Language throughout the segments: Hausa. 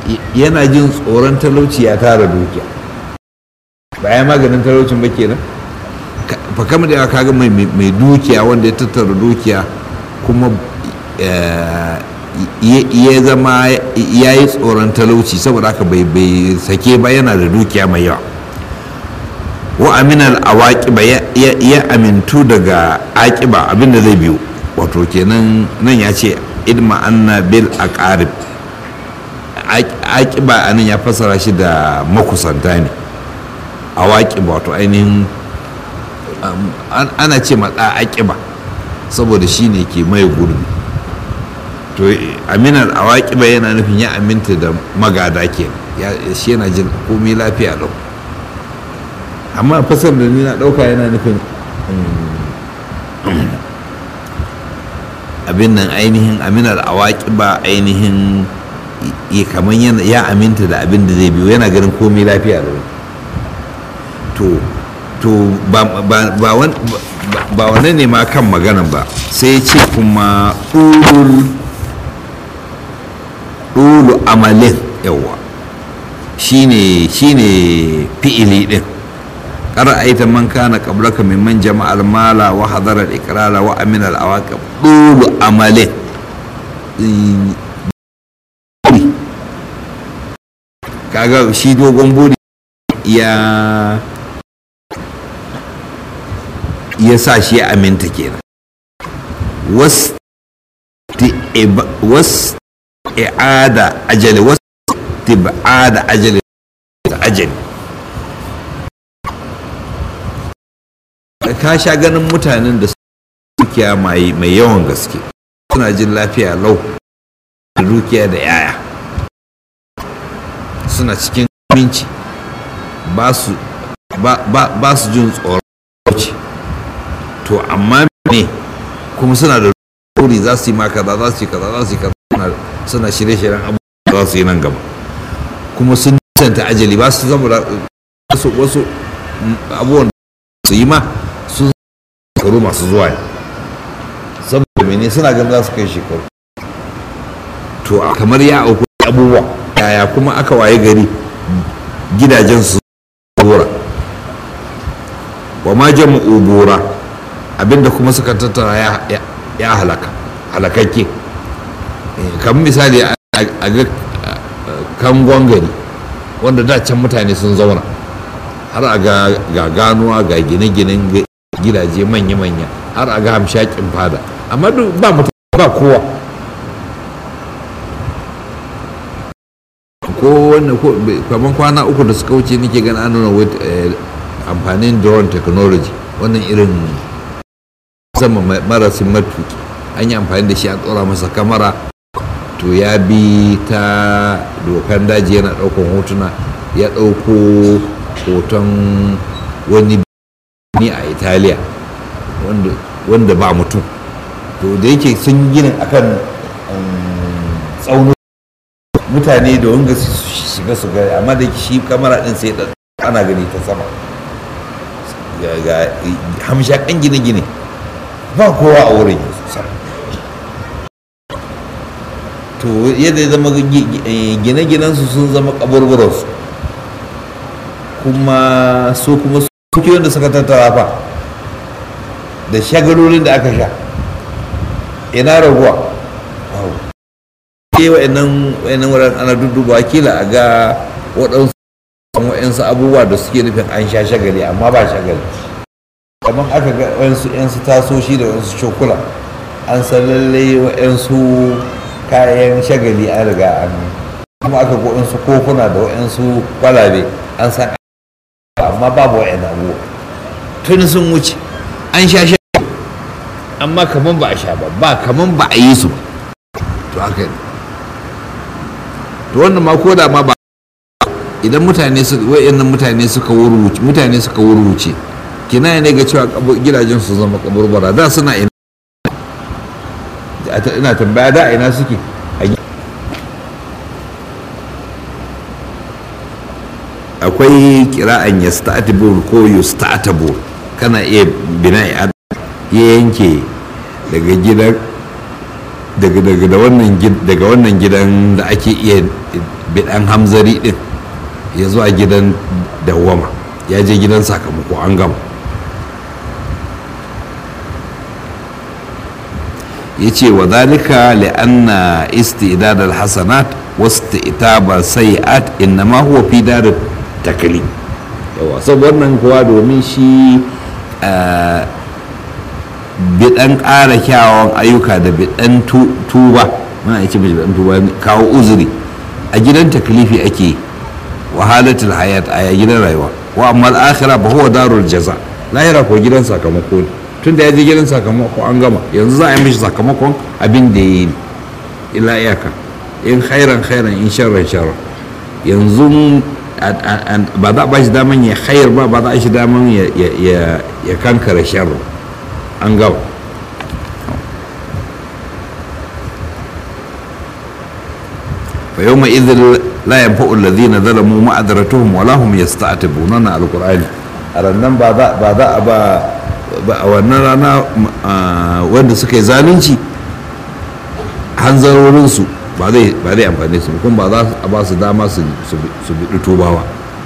yana jin tsoron talauci ya tara dukiya ba ya maganin talaucin ba kenan fa kama da kaga mai mai dukiya wanda ya tattara dukiya kuma ya zama ya yi tsoron talauci saboda haka bai bai sake ba yana da dukiya mai yawa wa aminal awaqiba ya amintu daga aqiba abinda zai biyo wato kenan nan ya ce idma anna bil aqarib aqiba anan ya fassara shi da makusanta ne awaqiba wato ainihin ana ce matsa aqiba saboda shi ne ke mai gurbi to aminar awaqiba yana nufin ya aminta da magada ke shi yana jin komai lafiya lau amma fasar da ni na ɗauka yana nufin abin nan ainihin aminar awaki ba ainihin kamar ya aminta da abin da zai biyo yana ganin komai lafiya da to to ba wane ne ma kan maganan ba sai ce kuma ɗulu amalin yawa shine shine fi'ili din أرأيت من كان قبلك ممن جمع المال وحضر الإقرار وأمن العواقب طول عمله kaga shi dogon buri ya ya sa shi ya aminta kenan was was i'ada ajali was tibada ajali ajali ka sha ganin mutanen da dukiya mai yawan gaske suna jin lafiya lau da dukiya da yaya suna cikin aminci ba su jin tsoron to amma ne kuma suna da ruri za su yi ma kaza za su yi kaza za su yi kaza suna shirye-shiryen abubuwa za su yi nan gaba kuma sun nisanta ajali ba su zama da wasu abubuwan su yi ma sun shekaru masu zuwa ne saboda mene suna ganin za su kai shekaru to kamar ya auku abubuwa yaya kuma aka waye gari gidajen su bora wa ma jama'u bora abinda kuma suka tattara ya halaka halakakke kamar misali a ga kangon gari wanda da can mutane sun zauna har a ga ganuwa ga gine-ginen gidaje manya-manya har a ga hamshakin fada amma duk ba mutum ba kowa ko wannan ko kamar kwana uku da suka wuce nake gani an nuna amfanin drone technology wannan irin sama marasin matuki an yi amfani da shi an tsora masa kamara to ya bi ta dokan daji yana ɗaukan hotuna ya ɗauko hoton wani ni a italiya wanda ba mutum to da yake sun gina akan tsaunin mutane da wanga su shiga su gari amma da shi kamara din sai ana gani ta sama ga hamshakan gine-gine ba kowa a wurin to yadda ya zama gine-ginensu sun zama kaburburansu kuma su kuma suke wanda suka tattara fa da shagalolin da aka sha ina raguwa ke wa'annan wa'annan wuraren ana dudduba kila a ga waɗansu wa'ansu abubuwa da suke nufin an sha shagali amma ba shagali kamar aka ga wa'ansu yansu tasoshi da wa'ansu cokula an san lallai wa'ansu kayan shagali an riga an kuma aka ga wa'ansu kokuna da wa'ansu kwalabe an san amma babu wa'annan abubuwa tun sun wuce an sha shagali amma kamar ba a sha ba ba kamar ba a yi su ba to haka ne to wannan ma ko da ma ba idan mutane su wayannan mutane suka wuruce mutane suka wuruce kina ne ga cewa gidajen su zama kaburbura da suna ina ina tambaya da ina suke akwai kira'an yasta'tibur ko yusta'tabur kana iya bina'i ya yanke daga gidan daga daga da wannan daga wannan gidan da ake iya bidan hamzari din ya zuwa gidan dawama ya je gidan sakamako an gama ya ce wa zalika li'anna istidad al-hasanat wa istitaba sayi'at innama huwa fi dar taklim yawa saboda wannan kuwa domin shi bidan ƙara kyawawan ayyuka da bidan tuba mana ya ce bidan tuba kawo uzuri a gidan taklifi ake wahalatul hayat a gidan rayuwa wa amma al-akhirah ba huwa darul jaza lahira ko gidan sakamako ne tun da ya je gidan sakamako an gama yanzu za a yi mishi sakamakon abin da ya yi ila iyaka in khairan khairan in sharran sharran yanzu ba za a ba shi daman ya khair ba ba za a shi daman ya kankara sharran an gama fa yau ma idin la yanfa'u alladhina zalamu ma'adratuhum wala hum yasta'tibuna na alqur'ani a rannan ba za a ba a wannan rana wanda suka yi zalunci hanzarorinsu ba zai amfani su kuma ba za a ba su dama su biɗi tubawa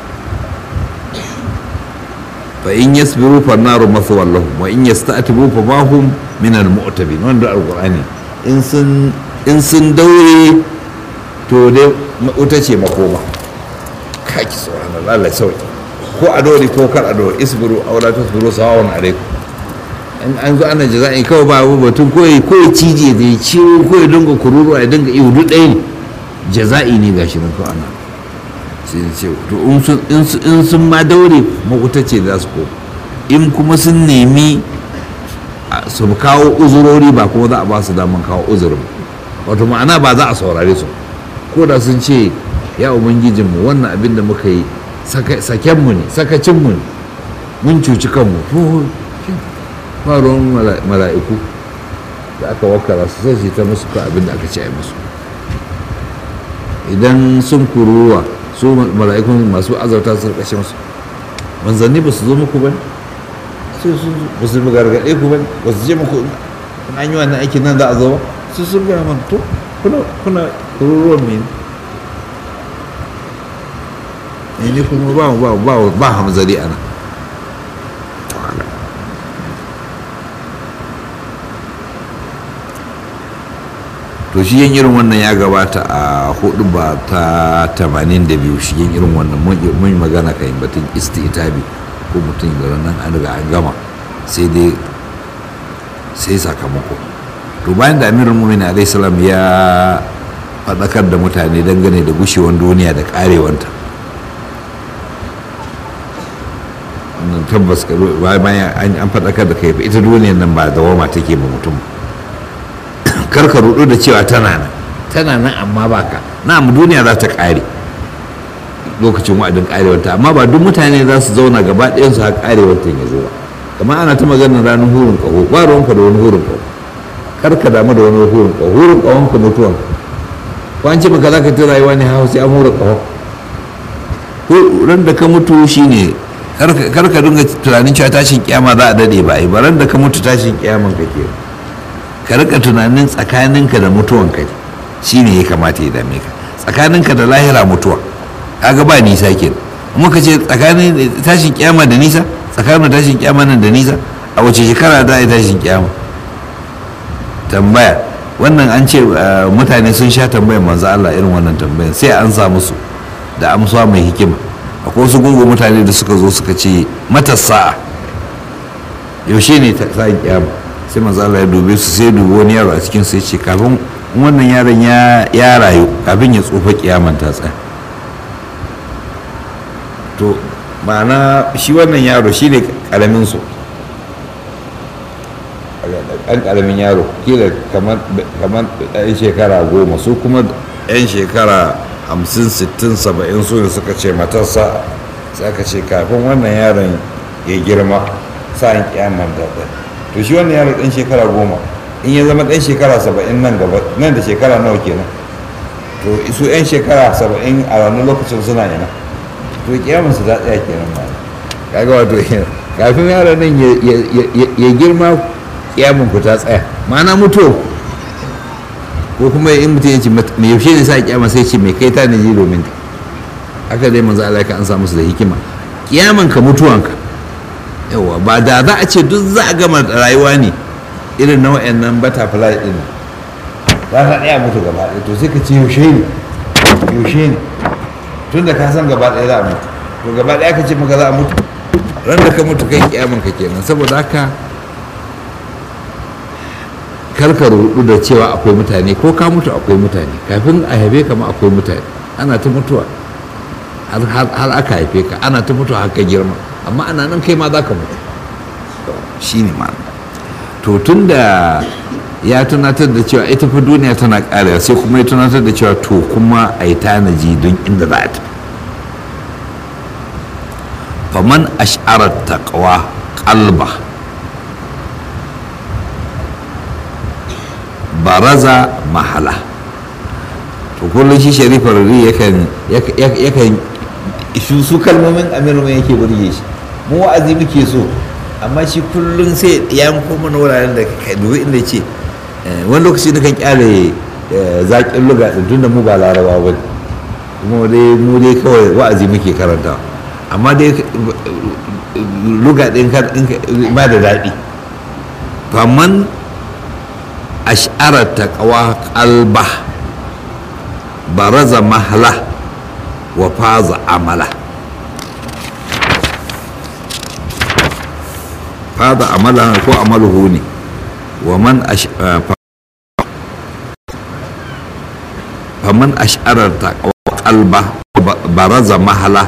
fa in yasbiru fa naru mathwal lahum wa in yasta'tibu fa ma hum min al mu'tabin wanda alqur'ani in sun in sun daure to dai wuta ce makoma kaki subhanallah Allah sauki ko a dole ko kar a dole isbiru aw la tasbiru sawawan alaikum in an zo ana jaza'i kawai ba abu batun ko ya ko ya cije da ya ciwo ko ya dinga kururu ya dinga ihu duk ɗaya ne jaza'i ne gashi nan ko ana sai ya ce to in sun ma daure makuta ce za su ko in kuma sun nemi su kawo uzurori ba kuma za a ba su daman kawo uzurin wato ma'ana ba za a saurare su ko da sun ce ya ubangijinmu wannan abin da muka yi sakenmu ne sakacinmu ne mun cuci kanmu faruwan mala'iku da aka wakara su sai su ta musu ka abin da aka ce a musu idan sun kuruwa su mala'ikun masu azauta su kashe musu manzanni ba su zo muku ba sai su ba su gargaɗe ku ba ba su je muku an yi wannan aikin nan za a zo ba su sun gaya man to kuna kururuwan mene ne kuma ba ba ba ba hamzari ana to shi yin irin wannan ya gabata a hudu ba ta 82 shi yin irin wannan mun magana kan batun istitabi ko mutum da nan an riga an gama sai dai sai sakamako to bayan da amirul mu'minin alayhi salam ya faɗakar da mutane dangane da gushewar duniya da karewanta wannan tabbas bayan an faɗakar da kai ita duniyar nan ba dawama take ma mutum karka rudu da cewa tana nan tana nan amma baka na mu duniya za ta kare lokacin wa'adin karewanta amma ba duk mutane za su zauna gaba ɗayan su har karewanta ya zo ba kamar ana ta maganar ranar hurin ƙaho ba ruwanka da wani hurin ƙaho karka damu da wani hurin ƙaho hurin ƙahon ka mutuwan ko an ce maka za ka ta rayuwa ne hau sai an hura ƙaho ran da ka mutu shine karka dinga tunanin cewa tashin kiyama za a dade ba ai ba ran da ka mutu tashin kiyaman ka ke ka rika tunanin tsakaninka da mutuwanka shine ya kamata ya dame ka tsakaninka da lahira mutuwa kaga ba nisa ke muka ce tsakanin tashin kiyama da nisa tsakanin tashin kiyama nan da nisa a wace shekara za a yi tashin kiyama tambaya wannan an ce mutane sun sha tambayar manzo Allah irin wannan tambayar sai an sa musu da amsa mai hikima akwai wasu gungun mutane da suka zo suka ce matasa yaushe ne ta sa'in kiyama sai manzo Allah ya dube su sai dubi wani yaro a cikin sai ce kafin wannan yaron ya rayu kafin ya tsufa kiyaman ta tsaya to ma'ana shi wannan yaro shi ne karamin su ɗan karamin yaro kila kamar ɗan shekara goma su kuma ɗan shekara hamsin sittin saba'in su ne suka ce matarsa sai aka ce kafin wannan yaron ya girma sa'in kiyaman ta tsaya to shi wannan yaro ɗan shekara goma in ya zama ɗan shekara saba'in nan gaba nan da shekara nawa kenan to su 'yan shekara saba'in a ranar lokacin suna yana to kiyamun su ta tsaya kenan ba kaga wato kafin yaron nan ya girma kiyamun ku ta tsaya ma'ana mutuwa ko kuma in mutum ya ce me yaushe ne sa kiyama sai ce me kai ta ne ji domin ta haka dai manzo Allah ka an samu su da hikima kiyaman ka mutuwanka yawa ba da za a ce duk za a gama rayuwa ne irin na wayannan butterfly din za ka ɗaya mutu gaba ɗaya to sai ka ce yaushe ne yaushe ne tun da ka san gaba ɗaya za a mutu to gaba ɗaya ka ce maka za a mutu ran da ka mutu kai kiyaman ka kenan saboda haka karka rudu da cewa akwai mutane ko ka mutu akwai mutane kafin a haife ka ma akwai mutane ana ta mutuwa har aka haife ka ana ta mutuwa haka girma amma ana nan kai ma za ka mutu shi ne ma'ana to tun da ya tunatar da cewa ita fa duniya tana ƙarewa sai kuma ya tunatar da cewa to kuma a yi tanaji don inda za a tafi faman ash'arar taqwa qalba baraza mahala to kullum shi sharifar ri yakan yakan su kalmomin amiru mai yake burge shi mu wa'azi muke so amma shi kullum sai ya yanko mana wuraren da ka dubi inda ce wani lokaci na kan kyale zaƙin luga din tunda mu ba laraba ba kuma dai mu dai kawai wa'azi muke karanta amma dai luga din ba da daɗi faman ash'ara taqwa qalba baraza mahla wa faza amala faza amala ko amaluhu ne wa man faman ash'ara taqwa qalba baraza mahla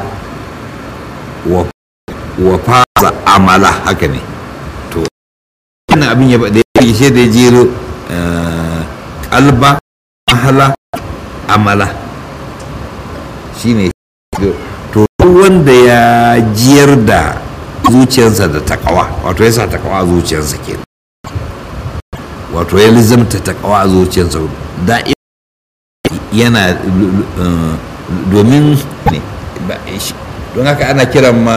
wa faza amala haka ne to wannan abin ya da ya shi da jero kalba mahala amala shine to wanda ya jiyar da zuciyarsa da takawa wato ya sa takawa a zuciyarsa ke wato ya lizamta takawa a zuciyarsa da yana domin ne don haka ana kiran ma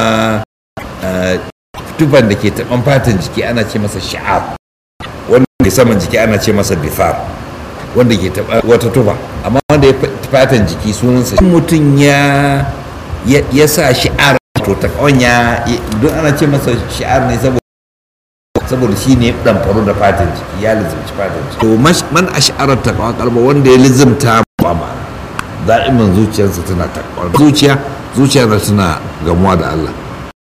tufan da ke taɓan fatan jiki ana ce masa sha'ar wanda ke saman jiki ana ce masa bifar wanda ke taɓa wata tufa amma wanda ya fatan jiki sunansa mutum ya ya sa shi'ar to takawan ya don ana ce masa shi'ar ne saboda saboda shi ne dan faru da fatan jiki ya lizimci fatan jiki to man ash'arar takawa kalba wanda ya lizimta ba ma da'imin zuciyarsa tana takawa zuciya zuciya tana gamuwa da Allah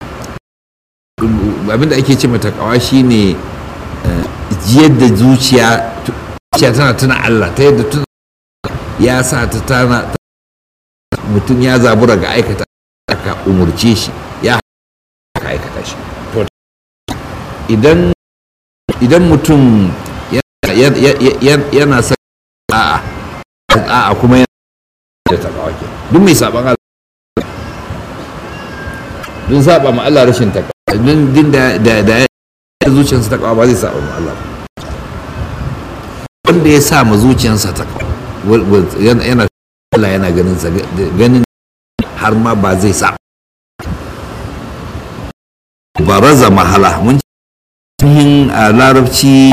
abinda ake ce mata kawa shine jiyar da zuciya zuciya tana tuna Allah ta yadda tuna ya sa ta tana mutum ya zabura ga aikata aka umurce shi ya ka aikata shi idan idan mutum yana sa a'a a'a kuma yana da takawa ke duk mai saban Allah dun saba ma Allah rashin takawa din din da da da zuciyarsa ta ba zai saba ma Allah wanda ya sa ma zuciyarsa ta yana Allah yana ganin sa ganin har ma ba zai sa baraza mahala mun cikin a larabci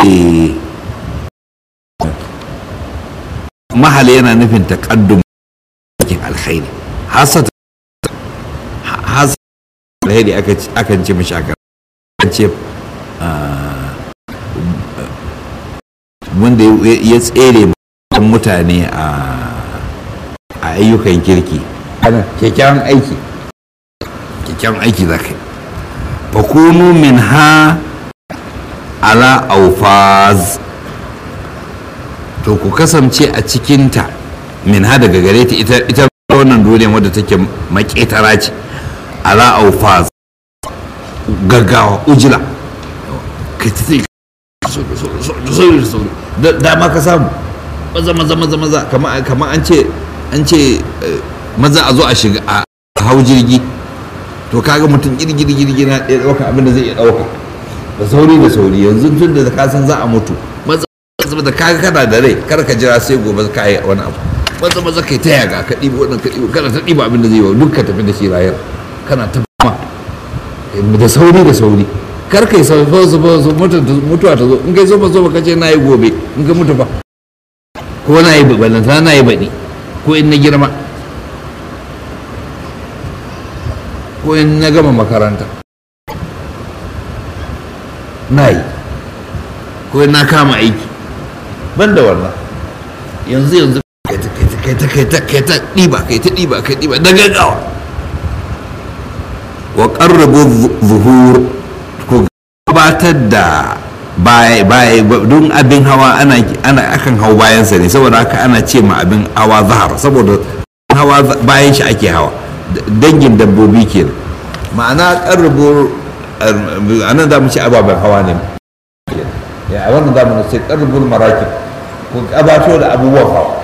mahala yana nufin taqaddum cikin alkhairi hasata hasata alheri akan ce mashi aka ce wanda ya tsere mutane a ayyukan kirki kyakkyawan aiki kyakkyawan aiki za ka yi fakunu min ha ala aufaz to ku kasance a cikinta min ha daga gare ta ita wannan duniya wadda take maketara ce ala aufaz gaggawa ujila ka ti dama ka samu maza maza maza maza kama an ce an ce maza a zo a shiga a hau jirgi to kaga mutum girgiri girgi na ɗaya ɗauka abin da zai iya ɗauka da sauri da sauri yanzu tun da ka san za a mutu maza da kaga kana da rai kar ka jira sai gobe ka yi wani abu maza maza kai ta yaga ka ɗiba wannan ka ɗiba kana ta ɗiba abin da zai yi duk ka tafi da shi rayar kana ta ma da sauri da sauri kar kai sau sau sau mutuwa ta zo in kai zo ba zo ba ka ce na yi gobe in ka mutu ba ko na yi balanta na yi baɗi ko in na girma ko in na gama makaranta na yi ko in na kama aiki ban da wannan yanzu yanzu kai ta kai ta kai ta kai ta ɗiba kai ta ɗiba kai ɗiba da gaggawa wa ƙarrabo zuhur ko gabatar da baya baya don abin hawa ana ana akan hau bayansa ne saboda haka ana ce ma abin hawa zahar saboda hawa bayan shi ake hawa dangin dabbobi ke ma'ana ƙarrabo a nan za mu ci ababen hawa ne a wannan zamanin sai ƙarrabul marakib ko gabato da abubuwan hawa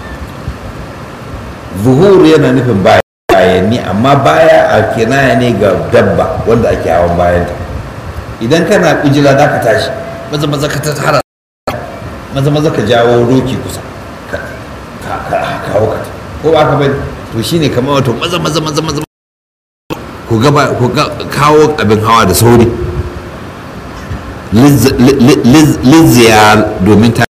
zuhur yana nufin bayanni amma baya a kinaya ne ga dabba wanda ake hawan bayanta idan kana kujila za ka tashi maza maza ka tara maza maza ka jawo roki kusa ka kawo ka ko ba ka bai to shine kamar wato maza maza maza maza ku gaba ku kawo abin hawa da sauri lizziyar domin ta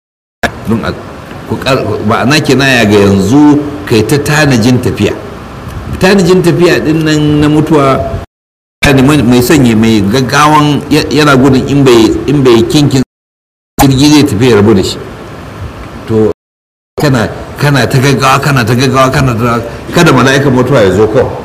ba na kinaya ga yanzu kai ta tanajin tafiya tanajin tafiya din nan na mutuwa mai sanya mai gaggawan yana gudun in bai kinkin jirgi zai tafi rabu da shi to kana kana ta gaggawa kana ta gaggawa kana ta kada mala'ikan mutuwa ya zo kawai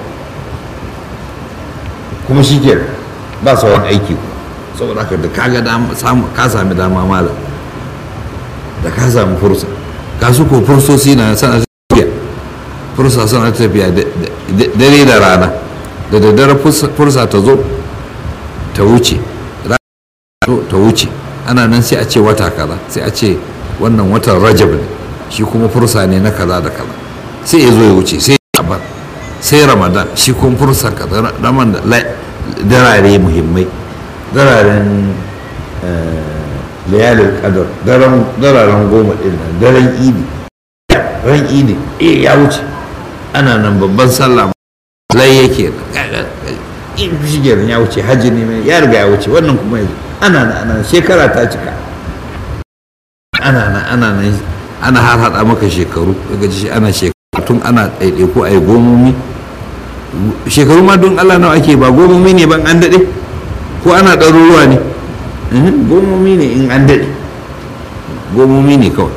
kuma shi ke ba sauran aiki saboda haka da kaga ka sami dama malam da ka samu fursa ka su ko fursosi na sana tafiya fursa sana tafiya dare da rana da daddare fursa ta zo ta wuce ta wuce ana nan sai a ce wata kaza sai a ce wannan watan rajab ne shi kuma fursa ne na kaza da kaza sai ya zo ya wuce sai ya sai ramadan shi kuma fursa kaza raman da darare muhimmai dararen layalin kadar dararen goma ɗin nan daren idi ran idi eh ya wuce ana nan babban sallah lai yake in shigar ya wuce hajji ne mai ya riga ya wuce wannan kuma yanzu ana nan ana shekara ta cika ana nan ana nan ana har hada maka shekaru daga ji ana shekaru tun ana ɗaiɗaiku a yi gomomi shekaru ma don allah nawa ake ba gomomi ne ban an daɗe ko ana ɗaruruwa ne gomomi ne in an daɗe gomomi ne kawai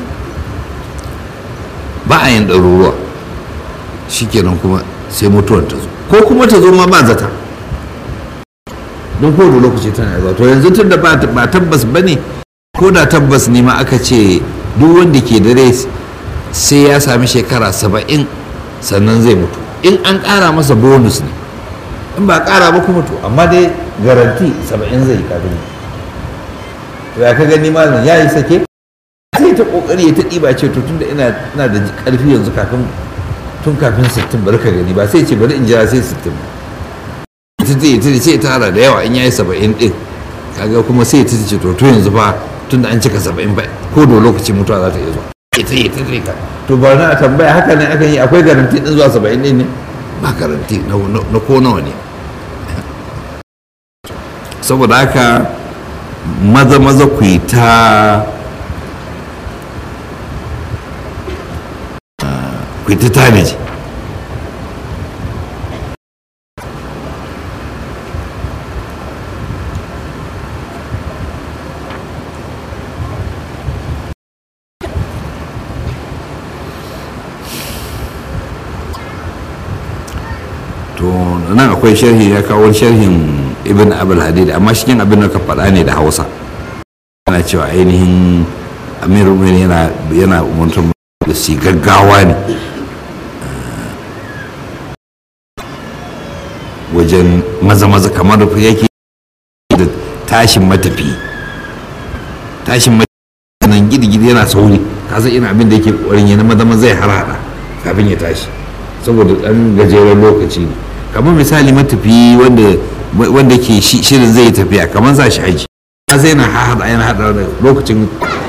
ba a yin ɗaruruwa shikenan kuma sai mutuwar ta zo ko kuma ta zo ma ba zata don ko da lokaci tana zuwa to yanzu tun da ba tabbas ba ne ko da tabbas ne ma aka ce duk wanda ke da rai sai ya sami shekara saba'in sannan zai mutu in an ƙara masa bonus ne in ba ƙara ba kuma to amma dai garanti saba'in zai kafin to ya ka gani malam ya yi sake sai ta kokari ya ta ɗiba ce to tunda ina ina da ƙarfi yanzu kafin tun kafin sittin bari ka gani ba sai ce bari in jira sai sittin ita ce ita ce ta tara da yawa in yayi saba'in ɗin kaga kuma sai ta ce to to yanzu fa tunda an cika saba'in ba ko da lokaci mutuwa za ta iya zuwa ita ita ce ka to ba na tambaya haka ne akan yi akwai garanti din zuwa saba'in ɗin ne ba garanti na ko nawa ne saboda haka maza maza ku yi ta ku yi ta tanaji to nan akwai sharhi ya kawo sharhin ibn abul hadid amma cikin abin da ka faɗa ne da hausa ana cewa ainihin amir yana yana umartar da su gaggawa ne wajen maza-maza kamar yake da tashin matafi tashin matafi nan gidi-gidi yana sauri kasa ina abin da yake ƙwarin yana maza-maza ya harhaɗa kafin ya tashi saboda ɗan gajeren lokaci ne kamar misali matafi wanda wanda ke shirin zai tafiya kamar za shi haji sai yana haɗa yana haɗa lokacin